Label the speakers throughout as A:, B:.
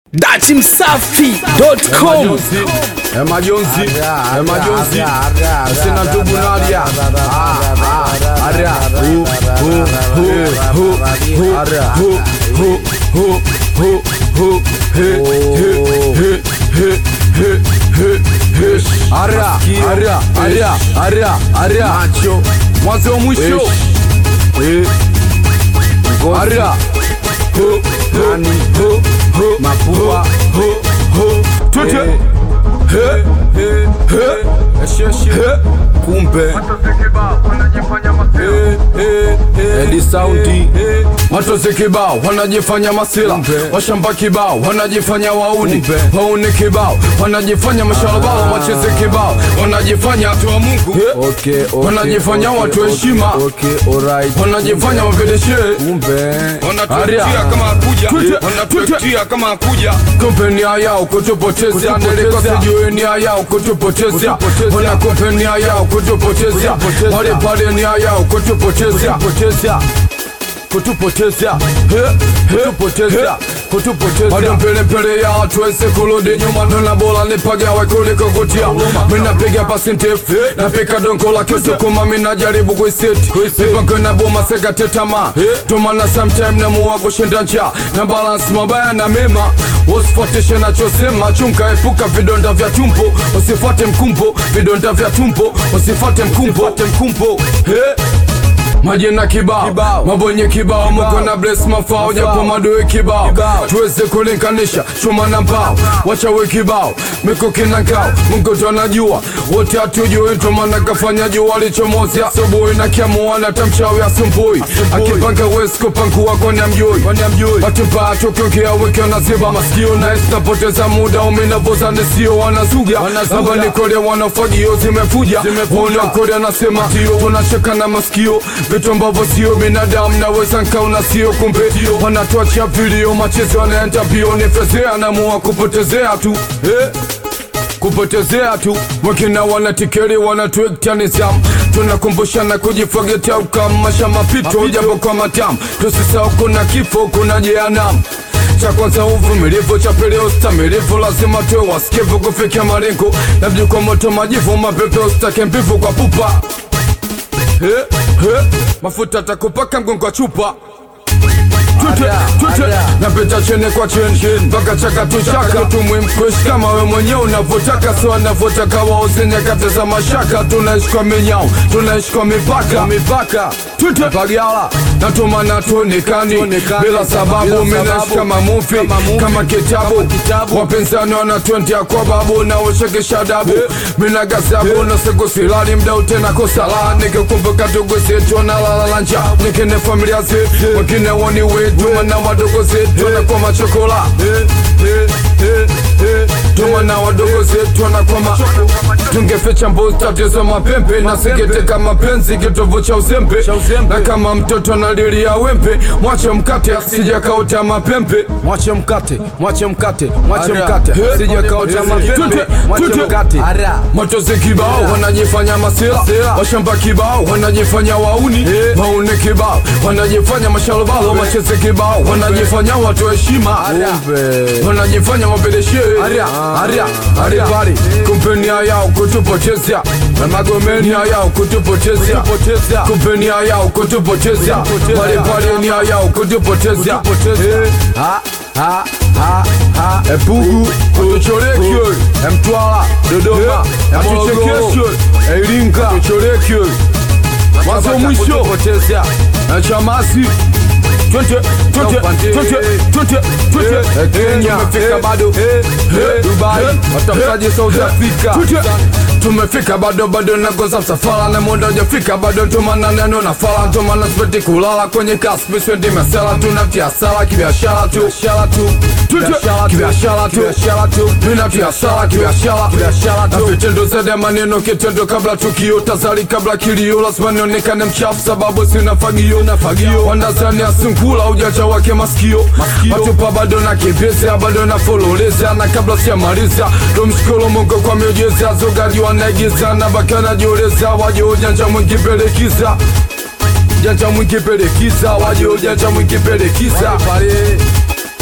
A: datimsafi.com
B: Emajonzi, Emajonzi, sina ndugu Nadia. Ah, ah, Aria, hu, hu, hu, hu, hu, hu, hu, hu, hu, hu, he, he, he, he, he, he, he. Aria, Aria, Aria, Aria, Aria. Macho, mwanzo mwisho. Eh. Aria. Hu, hu, hu, hu, mapua, hu, hu, tute. He, he, he, he, kumbe Edi saundi Matozi kibao wanajifanya masila Washamba kibao wanajifanya wauni Wauni kibao wanajifanya mashalabao Macheze kibao wanajifanya watu wa Mungu
C: Okay, okay,
B: Wanajifanya
C: okay,
B: watu
C: okay,
B: heshima.
C: okay, alright.
B: Wanajifanya wapedeshe
C: Kumbe
B: Wanatuetia kama hakuja Wanatuetia kama hakuja Kumbe nia yao kutupotezea Nilikosa juu nia yao kutupotezea Wana kumbe nia yao kutupotezea Wale pale nia yao kutupotezea Kutupotezea Kutupotezea Kutupotezea Kutupotezea Bado mbele mbele ya hatuwezi kurudi nyuma Nona bora nipagawe kuliko kutia Mina piga pasi ndefu Napika dongo la kisukuma Mina jaribu kuiseti Mipango na boma sekate tamaa Tumana sometime na muwa kushinda njaa Na balance mabaya na mema Usifuatishe nachosema Chunga epuka vidonda vya tumbo Usifuate mkumbo Vidonda vya tumbo Usifuate mkumbo mkumbo Hey. Majina kibao, mabonye kibao, muko na bless mafao, japo madoe kibao, tuweze kulinganisha chuma na mbao, wachawe kibao, mikuki na ngao, Mungu ndo anajua, wote hatujui, ndo maana kafanya jua alichomozi asubuhi na kiamuana tamchawi asumbui, akipanga wezi kupangua kwani amjui, watu mbaya tukiongea wiki wanaziba masikio na napoteza muda umenavoza nisio wanazuga, hapa ni kole wanafagio zimefuja, wanakole anasema tunacheka na masikio vitu ambavyo sio binadamu naweza nkaona sio kumbe wanatuachia vilio machezo yanaenda mbio nifezea namua kupotezea tu eh? kupotezea tu wakina wanatikeri wanatuekta nizamu tunakumbushana kujifagetea ukamasha mapito japo kwa matamu tusisahau kuna kifo kuna jehanamu cha kwanza uvumilivu, cha pili ustamilivu, lazima tuwe wasikivu kufikia malengo, labda kwa moto majivu, mapepe usitake mbivu kwa pupa He, he, mafuta takupaka mgongo wa chupa Tute,
C: Ada,
B: tute,
C: ada.
B: napita chene kwa cheni mpaka chaka tu chaka tumwimkuishi kama we mwenyewe unavyotaka sio anavyotaka wauze nyakati za mashaka tunaishi kwa minyao tunaishi kwa mipaka mipaka tute pagala natumana tuonekani bila sababu minaishi kama mufi kama kitabu wapinzani wanatwendia kwa babu na ushekesha dabu mina gazabu na siku silali mda utena kusala nikikumbuka ndugu zetu na lalalanja nikine familia zetu wengine woni wetu mana wadogo zetu na kwa machokola tumana wadogo zetu wanakwama tungeficha mbuzi tatizo mapembe na sikiteka mapenzi kitovu cha uzembe na kama mtoto analilia wembe mwache mkate sijakauta mapembe
C: mwache mkate, mwache mkate, mwache
B: Aria.
C: mkate,
B: He.
C: sijakauta mapembe,
B: Tute,
C: mwache
B: tute.
C: mkate.
B: Matozi kibao wanajifanya masira, washamba kibao wanajifanya wauni, wauni kibao wanajifanya mashalobalo, macheze kibao wanajifanya watu heshima,
C: Kumbe.
B: wanajifanya wapeleshe
C: Aria, aria,
B: aria pale kumpenia yao kutupotezea na magomenia yao kutupotezea kumpenia yao kutupotezea pale pale nia yao kutupotezea Eh.
C: Ha, ha, ha, ha.
B: Epugu, tuchorekyo Mtwara, Dodoma, Morogoro, Iringa, tuchorekyo Mwanzo mwisho,
C: Potezea.
B: na Chamasi Twende, twende, twende, twende, twende Kenya, tumefika bado Dubai, watafutaji South Africa tumefika bado bado nakoza msafara na muda hujafika bado ntomana neno na fala ntomana sipeti kulala kwenye kaspi spendi mesela tunatia sala kibiashara tu biashara tu kibiashara tu biashara tu tunatia sala kibiashara biashara tu na vitendo zaidi ya maneno kitendo kabla tukio tazali kabla kilio lazima nionekane mchafu sababu sina fagio na fagio wanazani asungula ujacha wake masikio watupa bado na kibeza bado na fololeza na kabla sijamaliza tumshukuru Mungu kwa miujiza zogaji wanaigiza na bakana jioleza waje ujanja mwingi pelekiza janja mwingi pelekiza waje ujanja mwingi pelekiza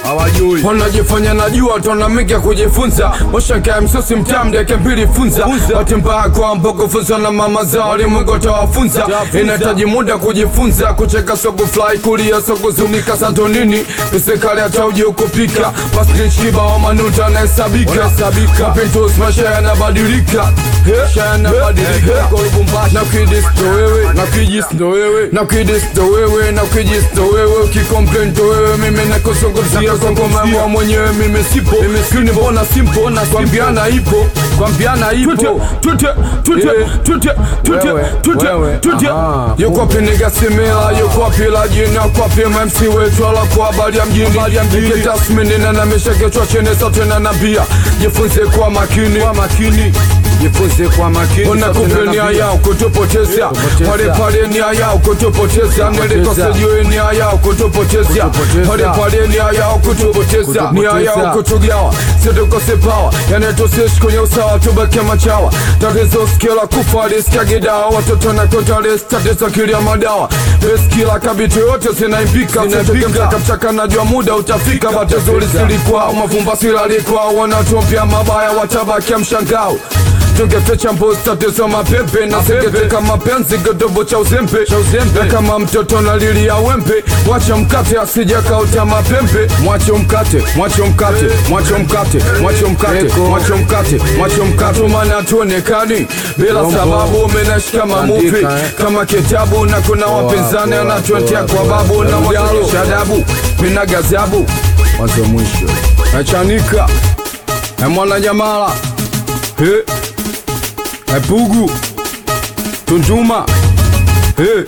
C: hawajui
B: wanajifanya najua tonamika kujifunza washankae msosi mtamdeke mbili funza wati mbaya kwamba kufunzwa na mama zao limungu tawafunza inahitaji muda kujifunza kucheka soko fly kulia soko zunika santonini serikali atauji ukupika pasnichiba wa manuta anahesabika mapintos maisha yanabadilika maisha yanabadilika na kidis ndo wewe na kijis ndo wewe na kidis ndo wewe na kijis ndo wewe ukikomplain ndo wewe mimi nakuzungumzia kwa ngoma yangu mwenyewe mimi sipo mimi mbona simpo na kwambiana ipo kwambiana ipo tute tute tute tute
C: Wewe,
B: tute
C: wewe,
B: tute
C: aha.
B: yuko wapi nigga simila yuko wapi la jina kwa wapi MC wetu ala kwa habari ya mjini Nike tasmini na namisha kichwa chini sote na nabia jifunze kwa makini kwa makini jifunze kwa makini ona kumbe nia yao kutupoteza
C: Kutupoteza.
B: pale pale nia yao kutupoteza nilikose juu nia yao kutupoteza
C: Kutupoteza.
B: pale pale nia yao kutupoteza nia
C: Kutupoteza.
B: yao kutugawa situkose pawa yani tusishi kwenye usawa tubake machawa tatizo skila kufa liskagidawa watoto na kotales tatizo kilia madawa beskila kabiti yote zinaimbika zinaimbika mchaka najua muda utafika batizuri silikuwa mavumba silalikuwa wanatumpia mabaya watabakia mshangao tungeficha mbuzi tatizo mapepe na seketeka mapenzi kidobo cha uzembe na kama mtoto na lili ya wembe mwache mkate asijakauta mapembe mwache mkate mwache mkate mwache mkate mwache mkate
C: Eko.
B: mwache mkate mwache mkate maana tuonekani bila
C: Rombo.
B: sababu umenashika mamuvi
C: Andika, eh.
B: kama kitabu na kuna wapinzani
C: poa,
B: anatuetea
C: poa,
B: kwa
C: poa.
B: babu na
C: Mjalo.
B: watunisha adabu mina gazabu
C: mwanzo mwisho
B: nachanika na mwana jamala he epugu tunduma he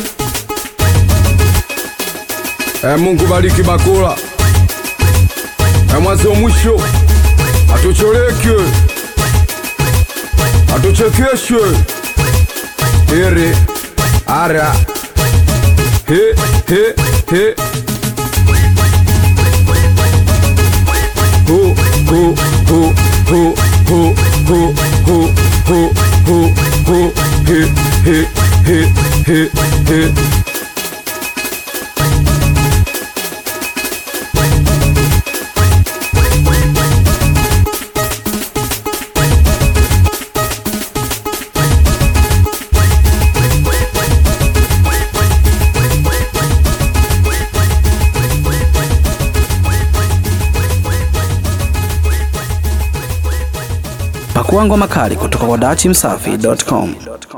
B: e mungu bariki bakula e mwanzo mwisho atucholeke atuchekeshe ere ara he he he ho ho ho ho ho ho ho ho ho ho he he he he he
A: Pakua ngoma kali kutoka kwa dachimsafi.com.